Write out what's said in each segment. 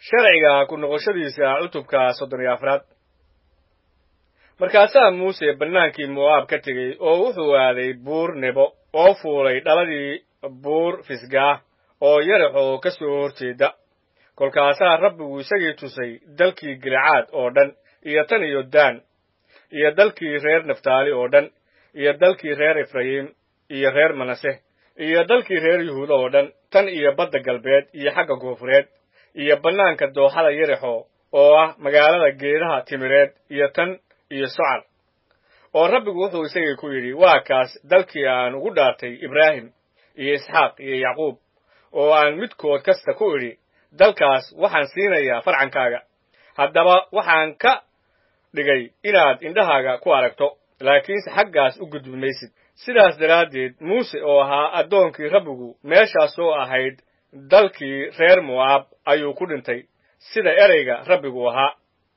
sharciga ku noqoshadiisa cutubka soddon iyo afraad markaasaa muuse bannaankii mo'aab ka tegey oo wuxuu aaday buur nebo oo fuulay dhaladii buur fisgaah oo yaraxoo ka soo horjeeda kolkaasaa rabbigu isagii tusay dalkii gilcaad oo dhan iyo tan iyo daan iyo dalkii reer naftaali oo dhan iyo dalkii reer efrayim iyo reer manase iyo dalkii reer yuhuuda oo dhan tan iyo badda galbeed iyo xagga koonfureed iyo bannaanka dooxada yarexo oo ah magaalada geedaha timireed iyo tan iyo socal oo rabbigu wuxuu isagii ku yidhi waa kaas dalkii aan ugu dhaartay ibraahim iyo isxaaq iyo yacquub oo aan midkood kasta ku idhi dalkaas waxaan siinayaa farcankaaga haddaba waxaan ka dhigay inaad indhahaaga ku aragto laakiinse xaggaas u gudbi maysid sidaas daraaddeed muuse oo ahaa addoonkii rabbigu meeshaasoo ahayd dalkii reer mo'aab ayuu ku dhintay sida ereyga rabbigu ahaa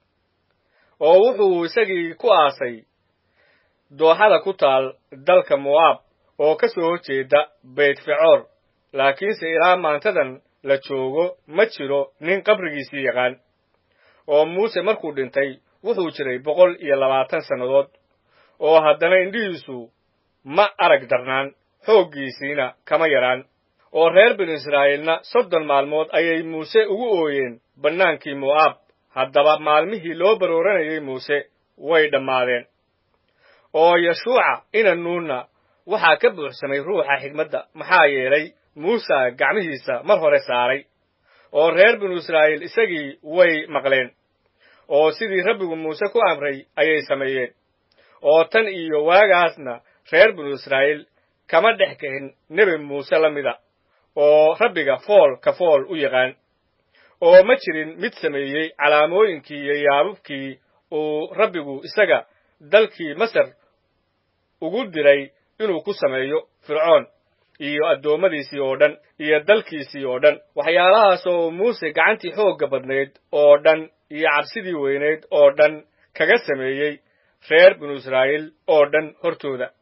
oo wuxuu isagii ku aasay dooxada ku taal dalka mo'aab oo ka soo horjeeda baytfecoor laakiinse ilaa maantadan la joogo ma jiro nin qabrigiisii yaqaan oo muuse markuu dhintay wuxuu jiray boqol iyo labaatan sannadood oo haddana indhihiisu ma arag darnaan xooggiisiina kama yaraan oo reer binu israa'iilna soddon maalmood ayay muuse ugu ooyeen bannaankii mo'aab haddaba maalmihii loo barooranayay muuse way dhammaadeen oo yeshuuca ina nuunna waxaa ka buuxsamay ruuxa xigmadda maxaa yeelay muuse gacmihiisa mar hore saaray oo reer binu israa'iil isagii way maqleen oo sidii rabbigu muuse ku amray ayay sameeyeen oo tan iyo waagaasna reer binu israa'iil kama dhex kicin nebi muuse la mida oo rabbiga fool ka fool u yaqaan oo ma jirin mid sameeyey calaamooyinkii iyo yaababkii uu rabbigu isaga dalkii masar ugu diray inuu ku sameeyo fircoon iyo addoommadiisii oo dhan iyo dalkiisii oo dhan waxyaalahaas oo muuse gacantii xoogga badnayd oo dhan iyo cabsidii weynayd oo dhan kaga sameeyey reer binu israa'iil oo dhan hortooda